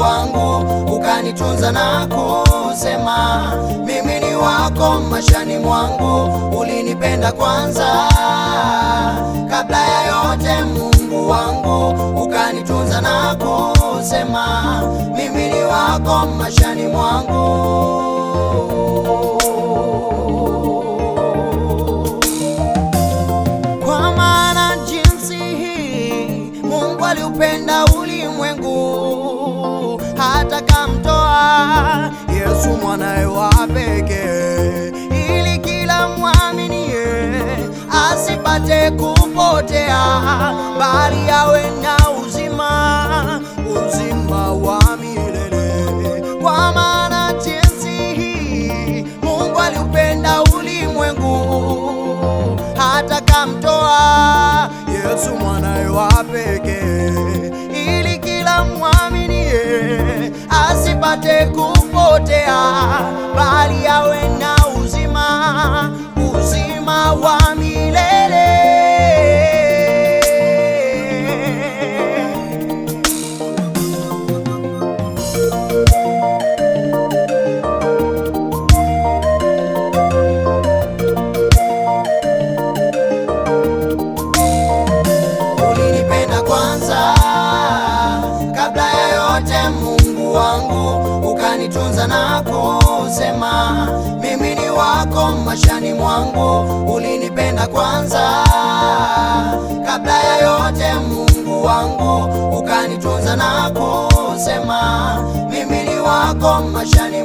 wangu, ukanitunza na kusema mimi ni wako mashani mwangu, ulinipenda kwanza kabla ya yote, Mungu wangu, ukanitunza na kusema mimi ni wako mashani mwangu. Kwa maana jinsi hii Mungu aliupenda ulimwengu hata kamtoa Yesu mwanaye wa pekee, ili kila mwaminie asipate kupotea, bali awe na uzima, uzima wa milele. Kwa maana jinsi hii Mungu aliupenda ulimwengu hata kamtoa Yesu mwanaye wa pekee, ili kila mwaminie asipate kupotea, bali awe na uzima, uzima wa milele. Ulinipenda kwanza kabla ya yote, Mungu wangu, ukanitunza na kusema mimi ni wako mashani mwangu. Ulinipenda kwanza kabla ya yote, Mungu wangu, ukanitunza na kusema mimi ni wako mashani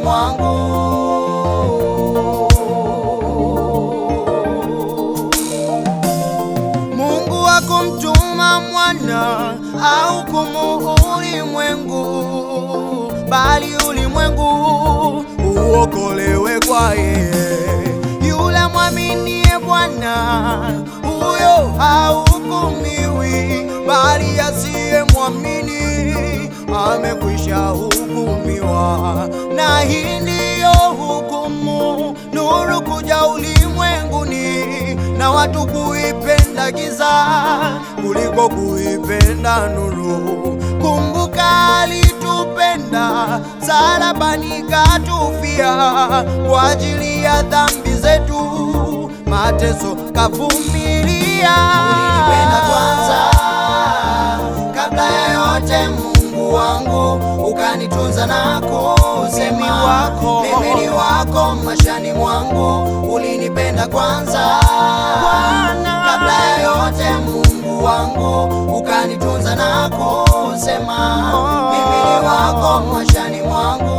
mwangu. Mungu hakumtuma mwana au kumu ulimwengu, bali ulimwengu uokolewe kwa yeye. Yule mwaminie Bwana, huyo hahukumiwi, bali asiye mwamini amekwisha hukumiwa. Na hii ndiyo hukumu, nuru kuja ulimwenguni na watu kuipenda giza kuliko kuipenda nuru. Kumbuka alitupenda salabani, katufia kwa ajili ya dhambi zetu, mateso kavumilia. Ulinipenda kwanza kabla ya yote, Mungu wangu, ukanitunza na kusema wako. mimi ni wako mashani mwangu, ulinipenda kwanza Bwana. kabla ya yote, Mungu wangu, ukanitunza na kusema mimi ni wako mashani mwangu